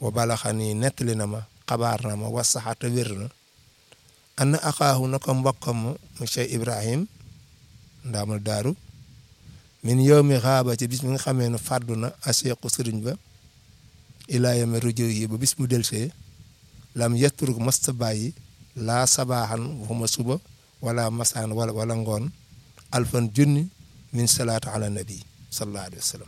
wa balaxani nettali na ma xabaar na ma was saxaata wér na anna axaahu na ko mbokkam mu Cheikh Ibrahim ndaamal daaru min yow mi xaaba ci bis mi nga xamee ne fàddu na aseequ sëriñ ba ilaa yame rujo yi ba bis mu delsee lam yetturug masta bàyyi laa sabaaxan waxuma suba wala masaan wala wala ngoon alfan junni min salaatu ala nabi sallallahu alayhi wa sallam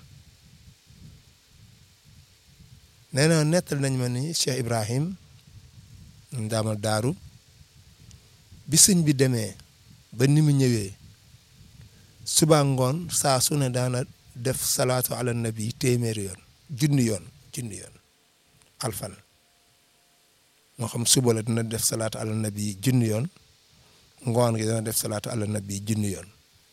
nee na nettal nañ ma ni Cheikh Ibrahim ndaamal daaru bi sëñ bi demee ba ni mu ñëwee suba ngoon saa su ne daana def salaatu ala nabi téeméeri yoon junni yoon junni yoon alfan moo xam suba la dina def salaatu ala nabi junni yoon ngoon gi dana def salaatu ala nabi junni yoon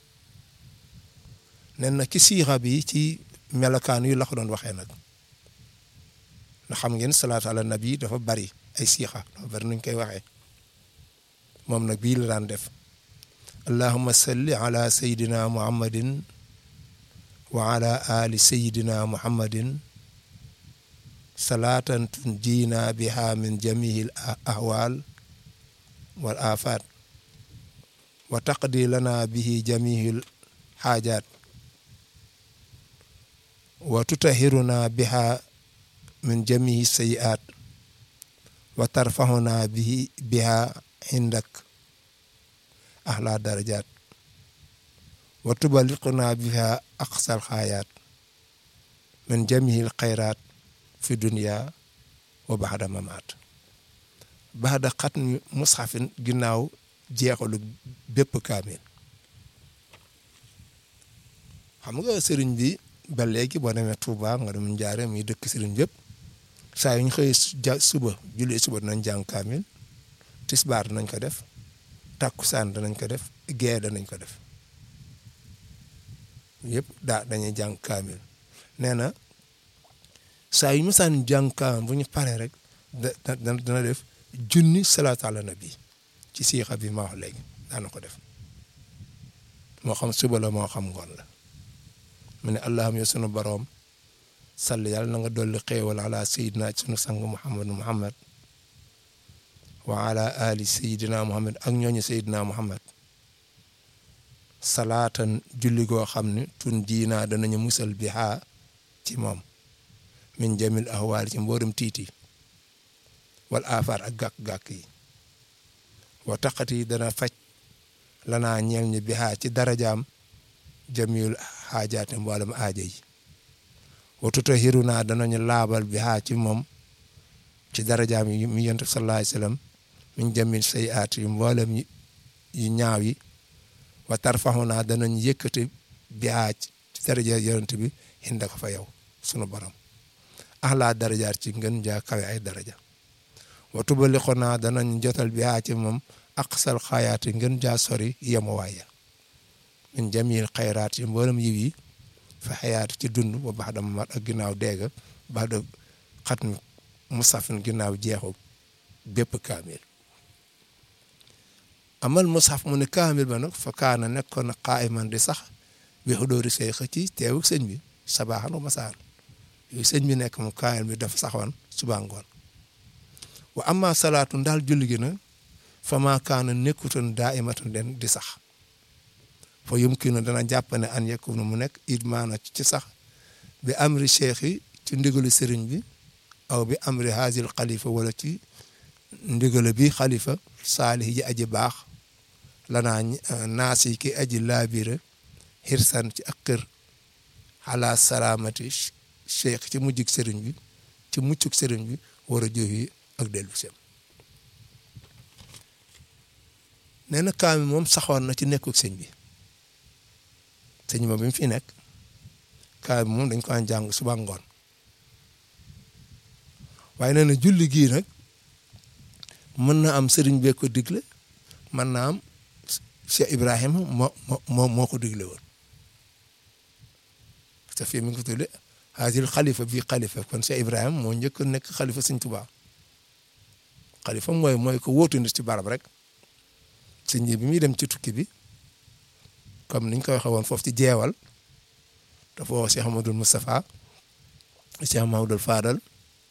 nen na ci siixa bi ci melokaan yu la ko doon waxee nag ndax xam ngeen salaatu ala nabi dafa bari ay siixa dafa bari nuñ koy waxee moom nag bii la daan def allahumma salli ala sayidina muhammadin wa ala ali sayidina muhammadin salaatan tunjiina biha min jamihi al ahwal wal afat wa taqdi lana bihi jamihi al xaajaat wa tutahiruna biha min jamihi sayi'at wa tarfahuna bihi biha indak ahla darajat wa tubaliquna biha aqsal xaayaat min jamihi al xayraat fi dunia wa baxda mamaat baxda xatmi mushafin ginnaaw jeexalu bépp kaamil xam nga sëriñ bi ba léegi boo demee Touba nga dem Njaare muy dëkk sëriñ bépp saa yu ñu xëy suba jullee suba danañ jàng kaamil tisbaar danañ ko def takkusaan danañ ko def gee danañ ko def yëpp daa dañuy jàng kaamil nee na saa yu musaan jàng kaamil bu ñu paree rek da dana def junni salaatu ala nabi ci siixa bi ma wax léegi daana ko def moo xam suba la moo xam ngoon la mu ne allahum yo sunu boroom salli yàlla na nga dolli xéewal ala sayidina sunu sang muhammad muhammad wa ala ali sayidina muhammad ak ñooñu sayidina muhammad salaatan julli goo xam ne tun diinaa danañu musal bi xaa ci moom min jamil ahwaal ci mboorum tiiti wal afaar ak gàkk-gàkk yi wa taqati dana faj lanaa ñeel ñi bi xaa ci darajaam jamil xaajaate mboolem aaja yi wa tutahiru naa danañu laabal bi xaa ci moom ci darajaam yi mi yonent sallallahu alayhi wasallam min jamil say aat yi mboolem yu ñaaw yi wa tarfaxu naa danañ yëkkati bi xaa ci daraja yonent bi hinda ko fa yow sunu borom axlaa darajaat ci ngën jaa kawe ay daraja wa tubalixo naa danañ jotal bi xaa ci moom aqsal xaayaati ngën jaa sori yemuwaaya min jamil xayraat yi mboolem yiw yi fa xayaatu ci dund ba baax dama mat ak ginnaaw deega baax da xat mi musafin ginnaaw jeexu bépp kaamil amal musaf mu ne kaamil ba nag fa kaana nekkoon na qaa'iman di sax bi xudóori say xëcc teewu sëñ bi sabaaxan wa masaan yooyu sëñ bi nekk mu kaamil bi dafa saxoon suba ngoon wa amma salaatu ndaal julli gi nag fa maa kaana nekkutoon daa imatan den di sax fa yumkinu dana jàpp ne an yakunu mu nekk it maana ci sax bi amri cheikh yi ci ndigalu sëriñ bi aw bi amri haazil xalifa wala ci ndigalu bi xalifa saalih ji aji baax lanaa naas yi ki aji laabire xirsan ci ak kër xalaa salaamati cheikh ci mujjug sëriñ bi ci muccug sëriñ bi war a jox ak dellu sem nee na kaami moom saxoon na ci nekkug sëñ bi sëñ ma bi mu fi nekk kaami moom dañ ko an jàng suba ngoon waaye nee na julli gii nag mën na am sëriñ bee ko digle mën na am Cheikh Ibrahima moo moo moo ko digle woon te fii mi ngi ko tudde haazil xalifa bii xalifa kon Cheikh Ibrahima moo njëkk a nekk xalifa sëñ Tuubaa xalifa mooy mooy ko wóotu nit ci barab rek sëñ bi muy dem ci tukki bi comme niñ ko waxee woon foofu ci jeewal dafa woo Cheikh Amadou Moustapha Cheikh Mahamadou Fadal